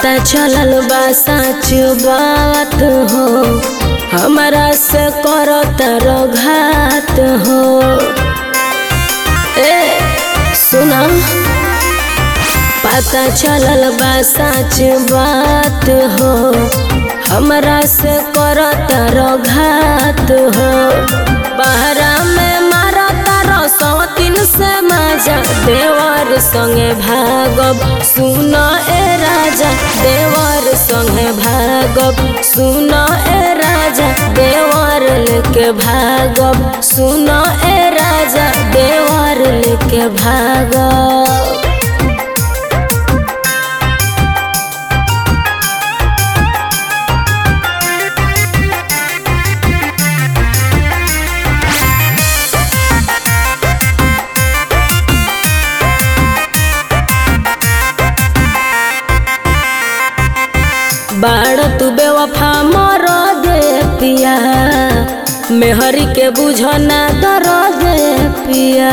पता चलल बा सच बात हो हमरा से करतर घात हो ए सुना पता चलल बा सच बात हो हमरा से करतर घात हो बहरा में मारा तारो सौतीन से मजा देवर संगे भागब सुन ए राजा देवर संगे भागब सुन ए राजा देवर लेके भागब सुन ए राजा देवर लेके भागब बाड़ तू बेवफा मर दे पिया मेहरी के बुझना दर दे पिया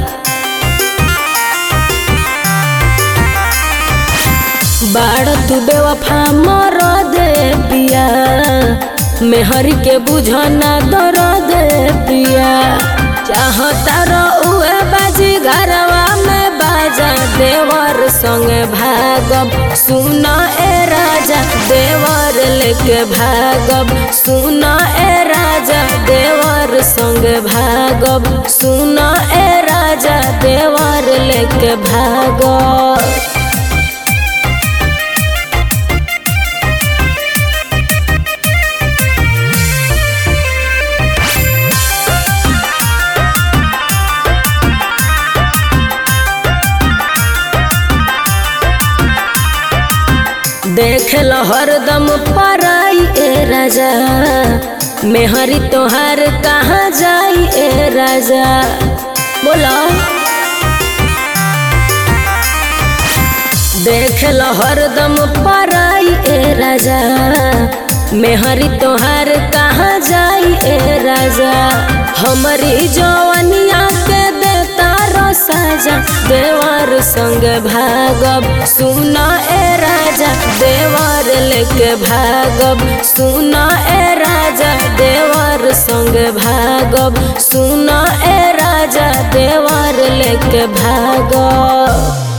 बाड़ तू बेवफा मर दे पिया मेहरी के बुझना दर दे पिया चाहता रहुए बाजी घरवा में बाजा देवर संगे भागब सुन ए राजा देवर लेके भागब सुन ए राजा देवर संगे भागब सुन ए राजा देवर लेके भागब देख लो हरदम पराई ए राजा मेहरी तोहार कहाँ जाई ए राजा बोलो देख लो हरदम पराई ए राजा मेहरी तोहार कहाँ जाई ए राजा हमारी जवनिया के देता रो साजा देवर संग भागब सुन ए राजा देवर लेके भागब सुन ए राजा देवर संग भागब सुन ए राजा देवर लेके भागब